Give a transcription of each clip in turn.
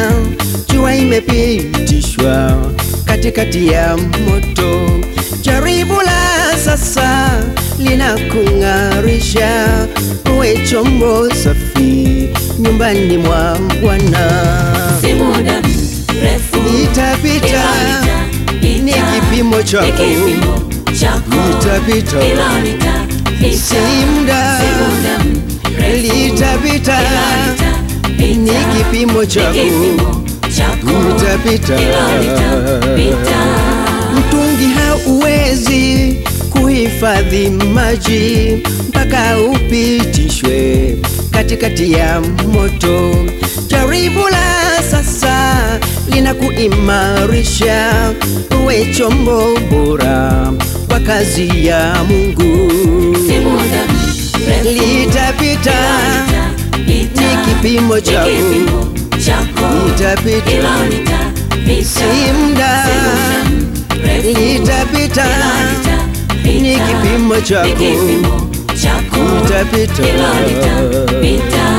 jua imepitishwa katikati ya moto. Jaribu la sasa linakung'arisha, uwe chombo safi nyumbani mwa Bwana. Si muda mrefu Itapita ila ni kipimo chako, ni kipimo chako Itapita. ila litapita. si muda, Si muda mrefu litapita ila ni litapita. kipimo Ni chako, kipimo chako Itapita. ila litapita. mtungi hauwezi kuhifadhi maji mpaka upitishwe katikati ya moto. Jaribu la sasa linakuimarisha uwe chombo bora kwa kazi ya Mungu. Si muda mrefu Litapita ni litapita. kipimo Ni chako, kipimo chako litapita ila litapita. si muda, Refu litapita ila ni litapita. kipimo Ni chako, kipimo chako litapita. ila litapita.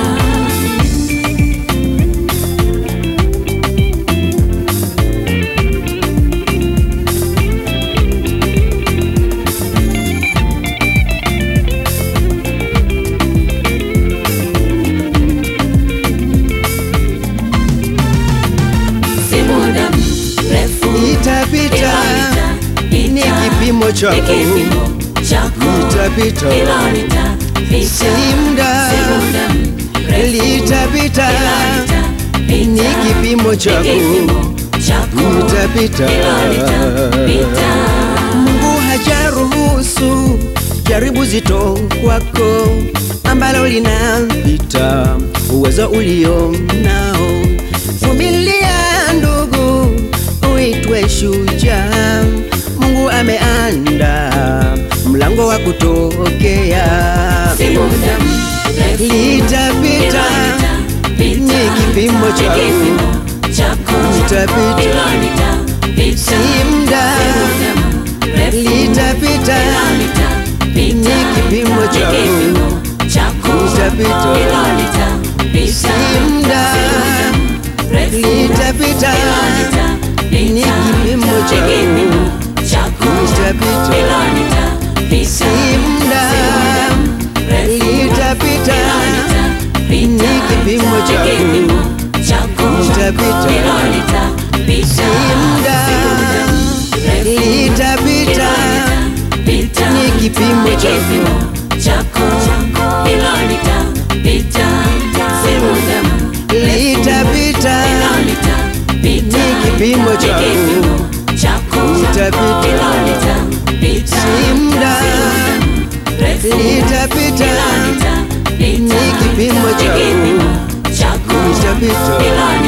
Si muda mrefu Itapita ni ni kipimo chako, kipimo chako litapita ila litapita. si muda, Si muda mrefu litapita ila ni litapita. kipimo Ni chako, kipimo chako litapita. ila litapita. Mungu hajaruhusu jaribu zito kwako ambalo linapita uwezo ulio nao. Vumilia ndugu, uitwe shujaa. Mungu ameandaa mlango wa kutokea. Si muda mrefu Litapita ni kipimo chako, litapita si muda, litapita ni kipimo chako, litapita si muda, litapita ni kipimo chako, litapita si muda, litapita ni kipimo chako, litapita si muda, litapita ni kipimo chako, litapita ni kipimo chako, litapita si muda, litapita ni kipimo chako, litapita